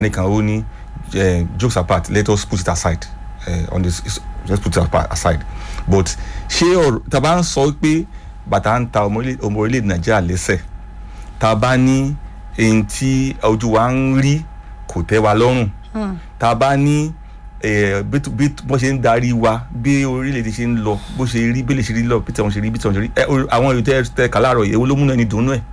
nìkan ó ní eh, jokes apart let us put it aside uh, on this let's put it apart, aside but ṣé ọ̀rọ̀ tá a bá ń sọ pé bàtà ń ta ọmọ orílẹ̀- ọmọ orílẹ̀-èdè nàìjíríà lẹ́sẹ̀ tá a bá ní èyí tí ojú wa ń rí kò tẹ́ wa lọ́rùn tá a bá ní eh, bí bí wọ́n ṣe ń darí wa bí orílẹ̀-èdè ṣe ń lọ bó ṣe rí bí lè ṣe rí lọ bí tẹ̀wọ̀n ṣe rí bí tẹ̀wọ̀n ṣe rí ẹ, o- àwọn èrò tẹ́ tẹ́ kà láàárọ̀ yìí èwo ló múnú ẹni dùn nú ẹ̀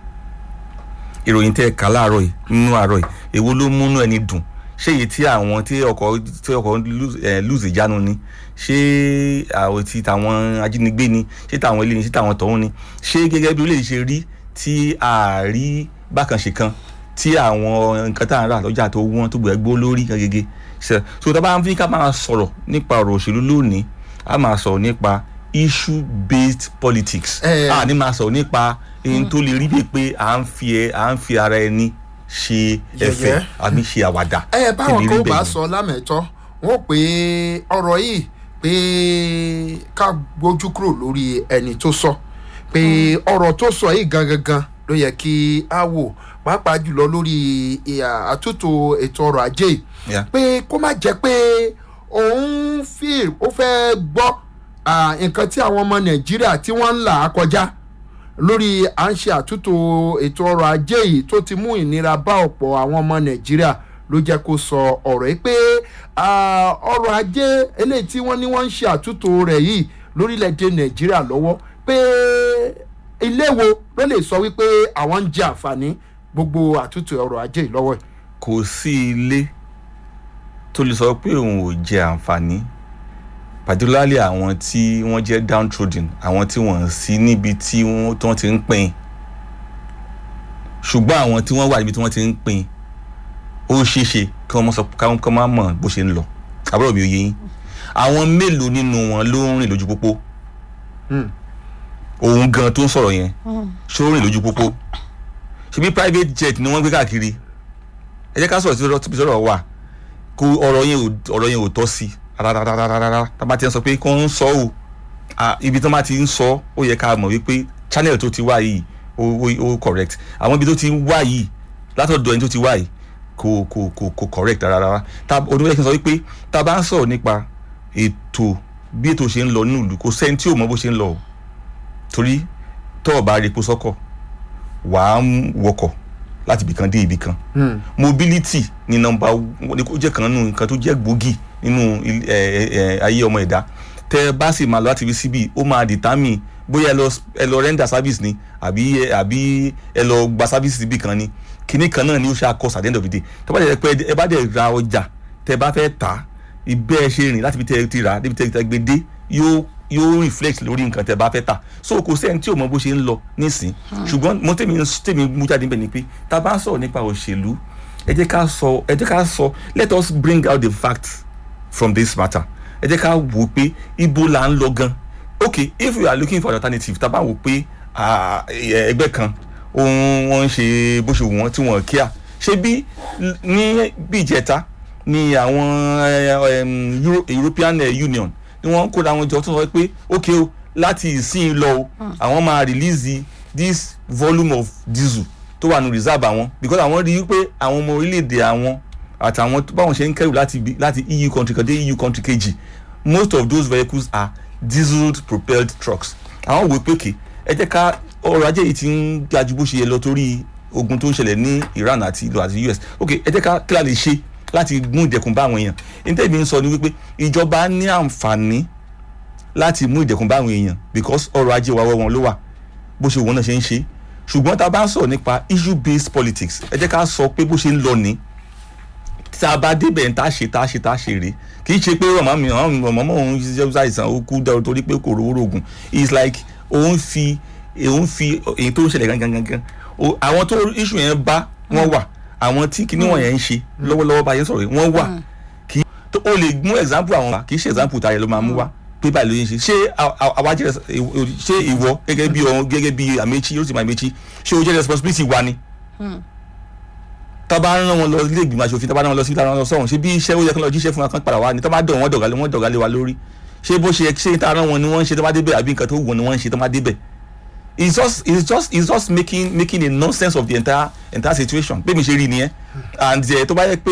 ìròyìn tẹ́ kà láàárọ̀ yìí nínú àárọ̀ yìí èwo ló múnú ẹni dùn ṣé èyí tí àwọn tí ọkọ̀ tí ọkọ̀ lose- eh, lose ìjánu ni ṣé àwọn tí tàwọn ajínigbé ni ṣé tàwọn ilé ni ṣé tàwọn tọ̀hún ni ṣé gẹ́gẹ́ bí orílẹ̀-èdè ṣe rí tí a rí bákan ṣe kan tí àwọn nǹkan tá à ń rà lọ́jà tó wọ́n tó gbẹ gbó lórí gẹ́gẹ́ ṣe so tá a bá ń fi ká máa sọ̀rọ̀ nípa ọ̀rọ̀ òṣèlú lónìí a máa sọ̀rọ̀ nípa issue based politics Eh. a ní máa sọ̀rọ̀ nípa ohun tó lè rí bíi pé à ń fi ẹ à ń fi ara ẹni ṣe ẹ̀fẹ̀ Yẹ̀yẹ́. àbí ṣe àwàdà ẹ báwọn Kí ni kan rí ó bá bẹ́ẹ̀ sọ lámẹ̀tọ́ wọn ò pé ọ̀rọ̀ yìí pé ká gbójú kúrò lórí ẹni tó sọ pé ọ̀rọ̀ tó sọ yìí gangan ló yẹ kí á wò pàápàá jùlọ lórí ìhà àtúntò ètò ọrọ̀ ajé yìí Yeah. pé kó má jẹ́ pé òun fi ó fẹ́ gbọ́ ah, nǹkan tí àwọn ọmọ nàìjíríà tí wọ́n ń là á kọjá lórí à ń ṣe àtúntò ètò ọrọ̀ ajé yìí tó ti mú ìnira bá ọ̀pọ̀ àwọn ọmọ nàìjíríà ló jẹ́ kó sọ ọ̀rọ̀ yìí pé ah, ọrọ̀ ajé eléyìí tí wọ́n ní wọ́n ń ṣe àtúntò rẹ̀ yìí lórílẹ̀‐èdè nàìjíríà lọ́wọ́ pé ilé wo ló lè sọ wípé àwọn ń jẹ àǹfààní gbogbo àtúntò ọrọ̀ ajé yìí lọ́wọ́ yìí. kò sí ilé tó lè sọ pé òun ò jẹ àǹfààní particularly àwọn tí wọ́n jẹ́ downtrodden àwọn tí wọ́n sí níbi tí wọ́n tí wọ́n ti ń pín ṣùgbọ́n àwọn tí wọ́n wà níbi tí wọ́n ti ń pín ó ṣeé ṣe kí wọ́n mọ̀ sọ káwọn kan máa mọ̀ bó ṣe ń lọ àbúrò mi ò yé yín àwọn mélòó nínú wọn ló ń rìn lójú pópó Hmm. òun gan tó ń sọ̀rọ̀ yẹn ṣó rìn lójú pópó ṣebí private jet ni wọ́n gbé káàkiri ẹ jẹ́ ká sọ̀rọ̀ sí ọ̀rọ̀ tí sọ̀rọ̀ wà kó ọ̀rọ̀ yẹn ò ọ̀rọ̀ yẹn ò tọ́ sí rárárárárá tá a bá ti ń sọ pé kó ń sọ ò à, ibi tí wọ́n bá ti ń sọ ó yẹ ká mọ̀ wípé channel tó ti wá yìí ó ó ó correct àwọn ibi tó ti wá yìí látọ̀dọ̀ ẹni tó ti wá yìí kò kò kò kò correct rárá tá oníwèé kí n sọ wípé tá a bá ń sọ̀rọ̀ nípa ètò bí ètò ṣe ń lọ nínú ìlú kò sẹ́ni tí ò mọ bó ṣe ń lọ o torí tọ́ ọ̀ bá rí epo sọ́kọ̀ wàá ń wọkọ̀ láti ibìkan dé ibìkan Hmm. mobility ni nọmba ní kó jẹ́ kan nínú nǹkan tó jẹ́ gbòógì nínú il- ẹ, ẹ, ẹ, ayé ọmọ ẹ̀dá tẹ ẹ bá sì máa lọ láti ibi síbi ó máa determine bóyá ẹ lọ ẹ lọ render service ni àbí ẹ- àbí ẹ lọ gba service síbi kan ni kinní kan náà ni ó ṣe àkọsà at the end of the day tẹ bá dẹ̀ pé ẹ bá dẹ̀ ra ọjà tẹ bá fẹ́ tà á ibẹ̀ ẹ ṣe rìn láti ibi tẹ ẹ ti rà á débi tẹ ẹ gbé dé yóò yóò reflect lórí nǹkan tẹ bá fẹ́ tà so kò sẹ́ni tí ò mọ bó ṣe ń lọ nísìn ṣùgbọ́n mo tèmi tèmi mú jáde níbẹ̀ ni pé tá a bá ń sọ̀rọ̀ nípa òṣèlú ẹ jẹ́ ká sọ ẹ jẹ́ ká sọ let us bring out the facts from this matter ẹ jẹ́ ká wò ó pé ibo là ń lọ gan okay if we are looking for an alternative tá a bá wò ó pé ah, ẹ- ẹgbẹ́ kan ohun wọn ń ṣe bó ṣe wù wọ́n tí wọ́n kíá ṣé bí ní bí ìjẹta ni àwọn eh, em, Euro- European eh, Union ni wọ́n kóra wọn jọ tó sọ pé okay o láti ìsìn lọ o àwọn máa release the- this volume of diesel tó wà ní reserve àwọn because àwọn rí i pé àwọn ọmọ orílẹ̀-èdè àwọn àtàwọn tó- báwọn ṣe ń kẹ́rù láti ibi- láti EU country kan dé EU country kejì most of those vehicles are diesel propelled trucks àwọn wò pé kè ẹ jẹ́ ká ọrọ̀ ajé yìí ti ń ga ju bó ṣe yẹ lọ torí ogun tó ń ṣẹlẹ̀ ní Iran àti ìlú àti US ok ẹ jẹ́ ká kí la lè ṣe láti mú ìdẹ̀kùn bá àwọn èèyàn nítorí ń sọ ni wípé ìjọba ní àǹfààní láti mú ìdẹ̀kùn bá àwọn èèyàn because ọrọ̀ ajé wa wọ́ wọn ló wà bó ṣe wọn náà ṣe ń ṣe ṣùgbọ́n tá a bá ń sọ̀rọ̀ nípa issue based politics ẹ jẹ́ ká sọ pé bó ṣe ń lọ ní tá a bá débẹ̀ tá a ṣe tá a ṣe tá a ṣe rè kì í ṣe pé ọmọ mi ọmọ ọmọ òun ṣiṣẹ́ ṣàìsàn ó kú dáwọ́ torí pé kò rówó rògùn it's like òun fi òun fi èyí tó ń ṣẹlẹ̀ gangan gangan O- àwọn tó issue yẹn bá wọ́n wà àwọn tí kinní wọ̀nyẹn ń ṣe lọ́wọ́lọ́wọ́ bá yẹn sọ̀rọ̀ yìí wọ́n wà kì í tó o lè mú example àwọn wa kì í ṣe example tààrẹ ló máa mú wá pé báyìí ló yẹn ṣe ṣé a- a- àwa jẹ́ res- ìwọ- ṣé ìwọ gẹ́gẹ́ bí ọ̀hún gẹ́gẹ́ bí Amechi yóò sì máa Amechi ṣé o jẹ́ responsibility wa ni tọ́ba rán wọn lọ ilé ìgbìmọ̀ aṣòfin tọ́ba rán wọn lọ sí ìlànà sọ̀hún ṣé bí iṣẹ́ ó yẹ kí wọ́n lọ jíṣẹ́ fún wa kan padà wá ni tọ́ba dọ̀ wọ́n dọ̀gálẹ̀ wọ́n dọ̀gálẹ̀ wa lórí ṣé bó ṣe ṣé tá a rán wọn ni wọ́n ń ṣe tọ́ba débẹ̀ àbí nǹkan tó wù wọn ni wọ́n ń ṣe tọ́ba débẹ̀ it's just it's just it's just making making a nonsense of the entire entire situation bí mi ṣe rí nìyẹn and eh, tó bá yẹ pé